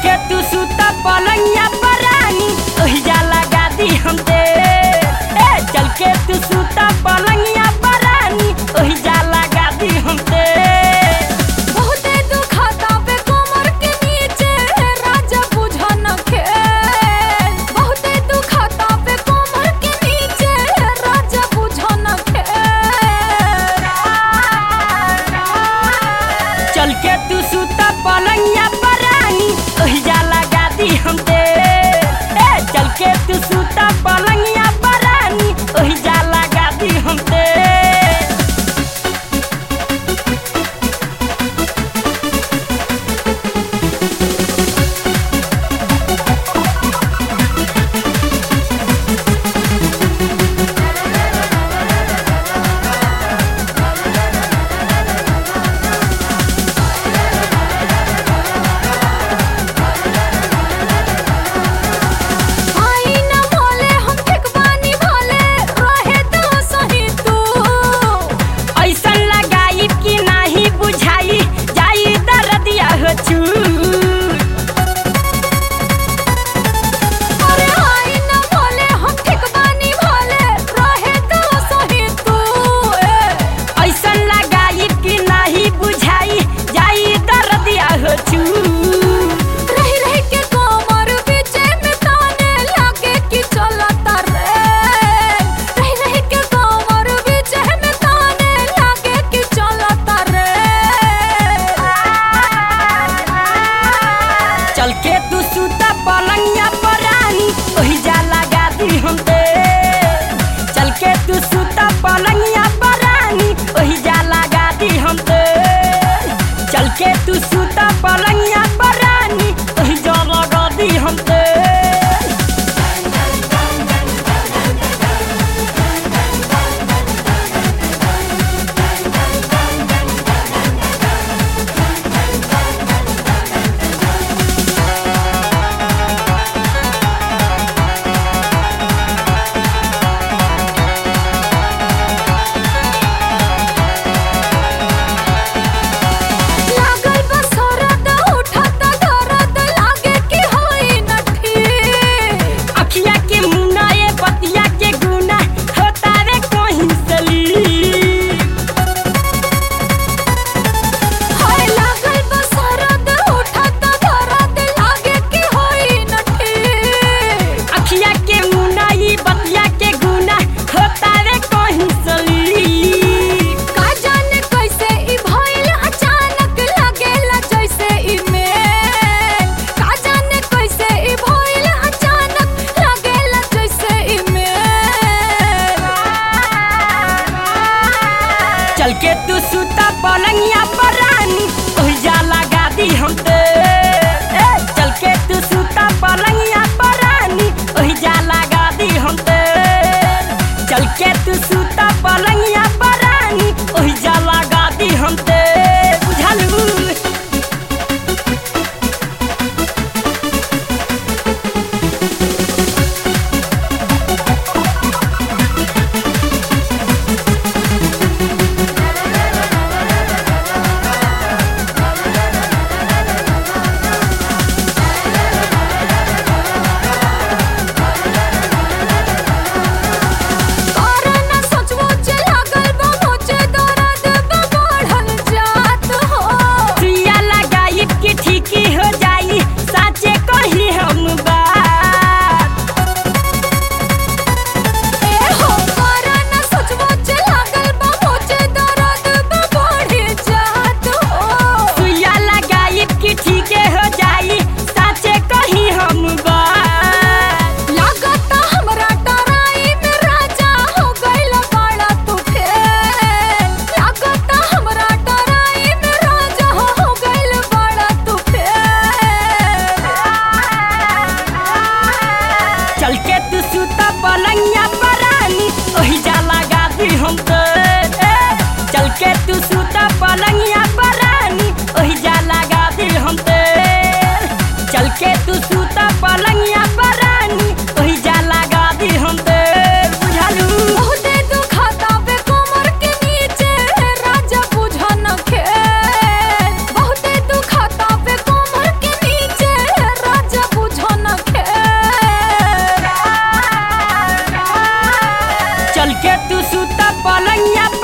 के तू सुता पलंगिया परानी ओहिजा लगा दी हम दे ए चल के तू सुता पलंगिया परानी ओहिजा लगा दी हम दे बहुते दुखाता पे कोमर के नीचे राजा बुझा न खेल बहुते दुखाता पे कोमर के नीचे राजा बुझा न खेल चल के तू सुता पलंगिया परानी ओहिजा लगा दी हम दे ए चल के तू सुता पलंगिया परानी ओहिजा लगा दी हम दे आई न भोले हम ठेकबानी भोले रहे तो सही तू ऐसन लगाई कि नाही बुझाई जाई दर्दिया हो चू अरे आई न भोले हम ठेकबानी भोले रहे तो सही तू ए ऐसन लगाई कि नाही बुझाई जाई दर्दिया हो चू रही रही के कोमर बीचे में ताने लागे कि चलता रे रही रही के कोमर बीचे में ताने लागे कि चलता रे चल के तू सुता पलंगिया परानी ओहिजा लगा दी हम दे चल के तू सुता पलंगिया परानी ओहिजा लगा दी हम दे चल के तू सुता पलंगिया परानी ओहिजा लगा दी हम दे पलंगिया